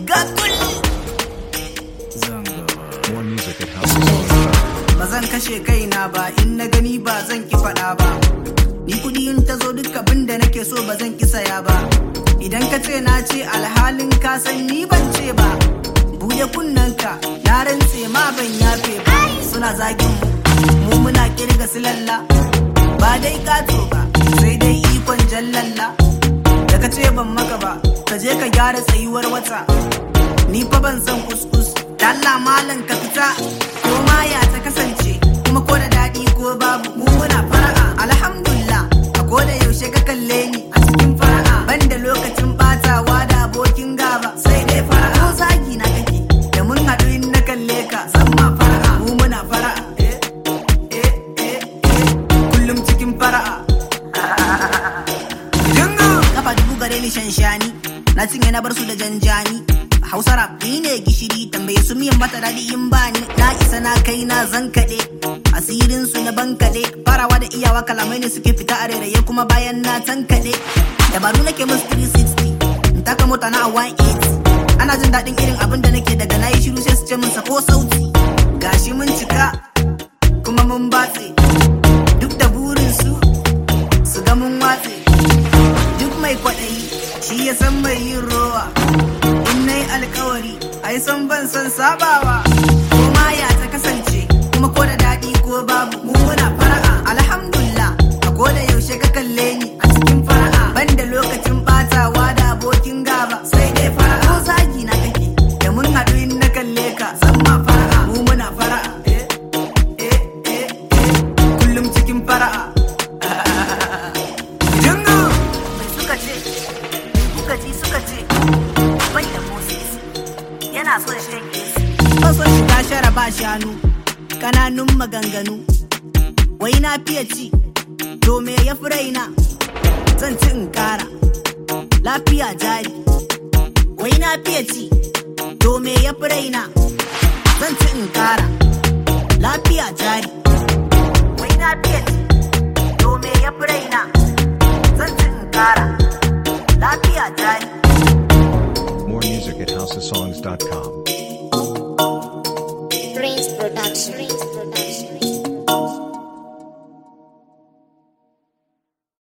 ga kul More music at houseofsongs.com. ba zan kashe kaina ba in na gani ba zan ki faɗa ba ni kuɗi in ta zo duk abin da nake so ba zan ki saya ba idan ka ce na ce alhalin ka san ni ban ce ba buɗe kunnanka na rantse ma ban yafe ba suna zagin mu mu muna kirga silalla ba dai kato ba sai dai ikon jallalla da ka ce ban maka ba ka je ka gyara tsayuwar wata ni fa ban san kuskus dalla malam ka fita ko ma ya ta kasance kuma ko da daɗi ko babu mu muna fara'a alhamdulillah a ko da yaushe ka kalle ni a cikin fara'a banda lokacin batawa da abokin gaba sai dai fara'a ko zagi na kake da mun haɗu in na kalle ka san ma fara'a mu muna fara'a eh eh eh eh kullum cikin fara'a Jingo! Kafa dubu gare ni shanshani Na cinye na bar su da janjani Hausa rap ni ne gishiri tambaye su miyan mata daɗi in bani Na isa na kai na zan kaɗe Asirin su na bankaɗe Farawa da iyawa kalamai ne suke fita a rairaye kuma bayan na tankaɗe Dabaru nake musu 360 In taka mota na a 180 Ana jin daɗin irin abin da nake daga na yi shiru sai su ce min sako sauti Gashi mun cika kuma mun batse Duk da burin su su ga mun watse duk mai kwaɗayi shi ya san mai yin rowa in na yi alkawari ai san ban san sabawa ko ma ya ta kasance kuma ko da daɗi ko babu mu muna fara'a alhamdulillah a ko da yaushe ka kalle ni a cikin fara'a banda lokacin batawa da abokin gaba sai dai fara'a ko zagi na kake da mun haɗu in na kalle ka san ma fara'a mu muna fara'a eh eh eh eh kullum cikin fara'a Jingo! Mai suka ce, kuka ji suka ce, bai da Moses yana son shan AC. Fason shiga shara ba shanu, kananun maganganu, wai na fiye ci, to me ya fi raina, zan ci in kara, lafiya jari. Wai na fiye ci, to me ya fi raina, zan ci in kara, lafiya jari. Wai na fiye ci, to me ya fi raina, zan ci in kara, lafiya jari. More music at houseofsongs.com.